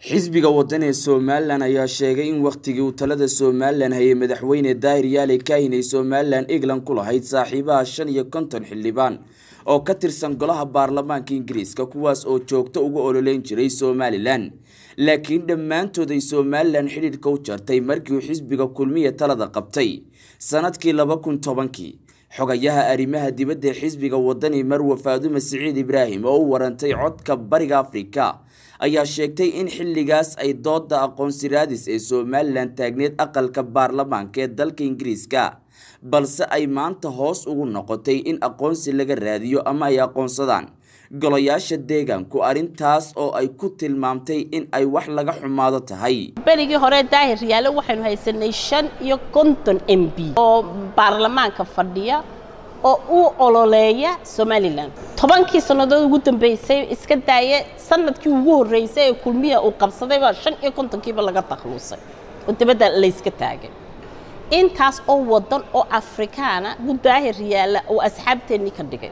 xisbiga waddan ee somalilan ayaa sheegay in wakhtigii uu talada somalilan hayay madaxweyne daahir yaale kaahin ay somalilan england ku lahayd saaxiibaha shan iyo konton xildhibaan oo ka tirsan golaha baarlamaanka ingiriiska kuwaas oo joogto uga ololeyn jiray somalilan laakiin dhammaantood ay somalilan xidhiidhka u jartay markii uu xisbiga kulmiya talada qabtay sanadkii laba kun tobankii xogayaha arrimaha dibadda ee xisbiga wadani marwe faadume siciid ibraahim oo u warantay codka bariga afrika ayaa sheegtay in xilligaas ay dooda aqoonsi raadis ee somalilan taagneed aqalka baarlamaanka ee dalka ingiriiska balse ay maanta hoos ugu noqotay in aqoonsi laga raadiyo ama ay aqoonsadaan golayaasha deegaanku arrintaas oo ay ku tilmaamtay in ay wax laga xumaado tahay berigii hore daahir yaale waxaynu haysanay shan iyo konton m b oo baarlamaanka fadhiya oo u ololeeya somalilan tobankii sannadood ugu dambeysay iska daaye sanadkii ugu horreysay ee kulmiya uu qabsadayba shan iyo kontonkiiba laga takluusay oo dibadda layska taagay intaas oo wadan oo afrikaana buu daahir yaalla oo asxaabteennii ka dhigay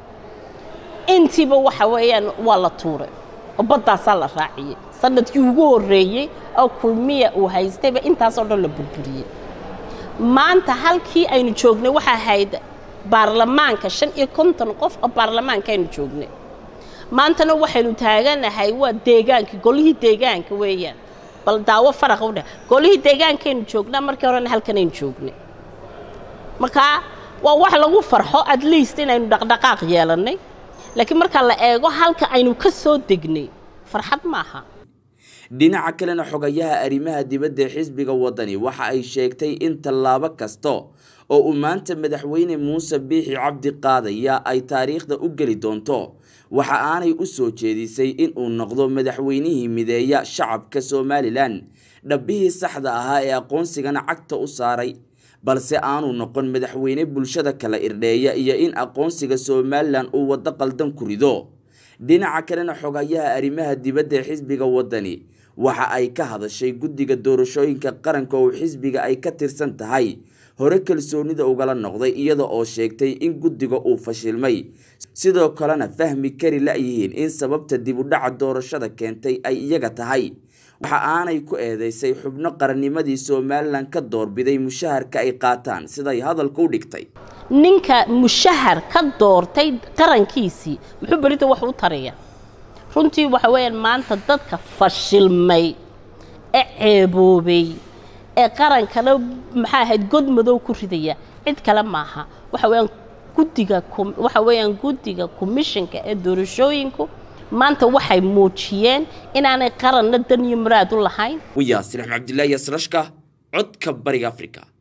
intiiba waxa weeyaan waa la tuuray oo baddaasaa la raaciyey sanadkii ugu horreeyey oo kulmiya uu haystayba intaasoo dhan la burburiyey maanta halkii aynu joognay waxaa ahayd baarlamaanka shan iyo konton qof oo baarlamaanka aynu joognay maantana waxaynu taaganahay waa deegaankii golihii deegaanka weeyaan bal daawo faraqa u dheh golihii deegaankaynu joognaa markii horena halkanaynu joognay markaa waa wax lagu farxo at least inaynu dhaqdhaqaaq yeelannay laakiin marka la eego halka aynu ka soo degnay farxad maaha dhinaca kalena xogayaha arrimaha dibadda ee xisbiga wadani waxa ay sheegtay in tallaabo kasta oo uu maanta madaxweyne muuse biixi cabdi qaadaya ay taariikhda u geli doonto waxa aanay u soo jeedisay inuu noqdo madaxweynihii mideeya shacabka somalilan dhabbihii saxda ahaa ee aqoonsigana cagta u saaray balse aanu noqon madaxweyne bulshada kala irdheeya iyo in aqoonsiga somalilan uu waddo qaldan ku rido dhinaca kalena xogayaha arrimaha dibadda ee xisbiga wadani waxa ay ka hadashay guddiga doorashooyinka qaranka oo xisbiga ay ka tirsan tahay hore kalsoonida ugala noqday iyada oo sheegtay in guddiga uu fashilmay sidoo kalena fahmi kari la-yihiin in sababta dib u dhaca doorashada keentay ay iyaga tahay waxa aanay ku eedeysay xubno qarannimadii somalilan ka doorbiday mushaharka ay qaataan siday hadalka u dhigtay ninka mushahar ka doortay qarankiisii muxuu berida wax u taraya runtii waxa weeyaan maanta dadka fashilmay ee ceeboobay ee qarankana maxaa ahayd god madow ku ridaya cid kale maaha waxa weeyaan guddiga waxa weeyaan guddiga commissionka ee doorashooyinku maanta waxay muujiyeen inaanay qaranna dan iyo muraad u lahayn wiyaasir axmed cabdillaahi yasrashka codka bariga africa